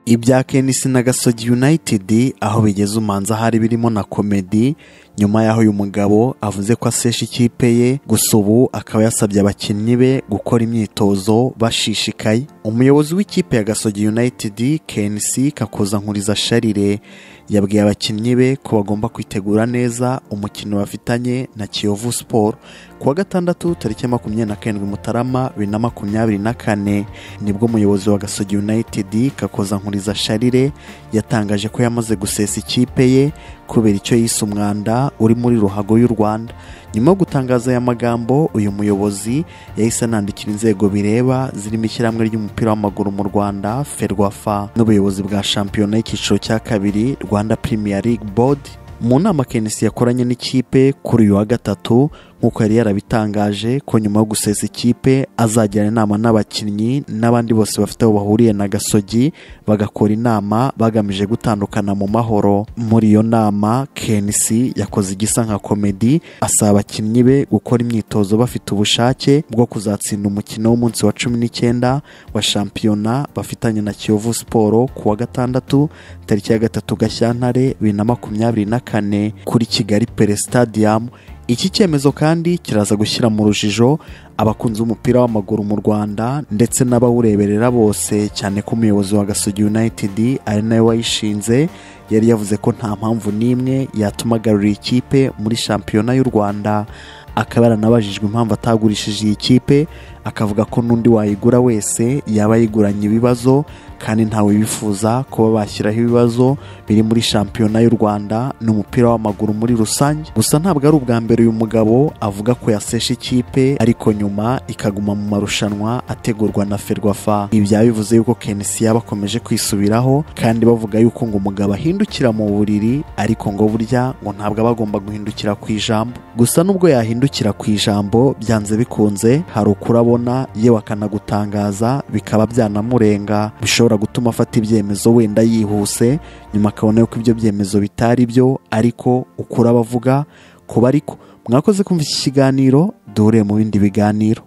ibya kenisi na gasogi yunayitidi aho bigeze umanza hari birimo na komedi nyuma y'aho uyu mugabo avuze ko asesha ikipe ye gusa ubu akaba yasabye abakinnyi be gukora imyitozo bashishikaye umuyobozi w'ikipe ya gasogi yunayitidi kenisi kakoza nkuriza sharire yabwiye abakinnyi be ko bagomba kwitegura neza umukino bafitanye na kiyovu siporo ku wa gatandatu tariki makumyabiri na karindwi mutarama bibiri na makumyabiri na kane nibwo umuyobozi wa gasogi yunayitidi kakoza nkuriza sharire yatangaje ko yamaze gusesa ikipe ye kubera icyo yise umwanda uri muri ruhago y'u rwanda nyuma yo gutangaza aya magambo uyu muyobozi yahise anandikira inzego bireba zirimo ishyirahamwe ry'umupira w'amaguru mu rwanda ferwafa n'ubuyobozi bwa shampiyona y'icyiciro cya kabiri rwanda premier league board mu nama kenisi yakoranye n'ikipe kuri uyu wa gatatu nk'uko yari yarabitangaje ko nyuma yo gusesa ikipe azagirana inama n'abakinnyi n'abandi bose bafite aho bahuriye na gasogi bagakora inama bagamije gutandukana mu mahoro muri iyo nama kenisi yakoze igisa nka komedi asaba abakinnyi be gukora imyitozo bafite ubushake bwo kuzatsinda umukino w'umunsi wa cumi n'icyenda wa shampiyona bafitanye na kiyovu siporo ku wa gatandatu tariki ya gatatu gashyantare bibiri na makumyabiri na kane kuri kigali pere stadium iki cyemezo kandi kiraza gushyira mu rujijo abakunzi b'umupira w'amaguru mu rwanda ndetse n'abawureberera bose cyane ko umuyobozi wa gasogi united ari nawe wayishinze yari yavuze ko nta mpamvu n'imwe yatuma agarurira ikipe muri shampiyona y'u rwanda akaba yaranabajijwe impamvu atagurishije iyi kipe akavuga ko n'undi wayigura wese yaba yiguranye ibibazo kandi ntawe bifuza kuba bashyiraho ibibazo biri muri shampiyona y'u rwanda n'umupira w'amaguru muri rusange gusa ntabwo ari ubwa mbere uyu mugabo avuga ko yasesha ikipe ariko nyuma ikaguma mu marushanwa ategurwa na ferwafa ibi byaba bivuze yuko kenisi yaba akomeje kwisubiraho kandi bavuga yuko ngo umugabo ahindukira mu buriri ariko ngo burya ngo ntabwo aba agomba guhindukira ku ijambo gusa nubwo yahindukira ku ijambo byanze bikunze hari ukurabona yewe akanagutangaza bikaba byanamurenga bishobora gutuma afata ibyemezo wenda yihuse nyuma akabona yuko ibyo byemezo bitari byo ariko ukura abavuga kuba ariko mwakoze kumva iki kiganiro duhure mu bindi biganiro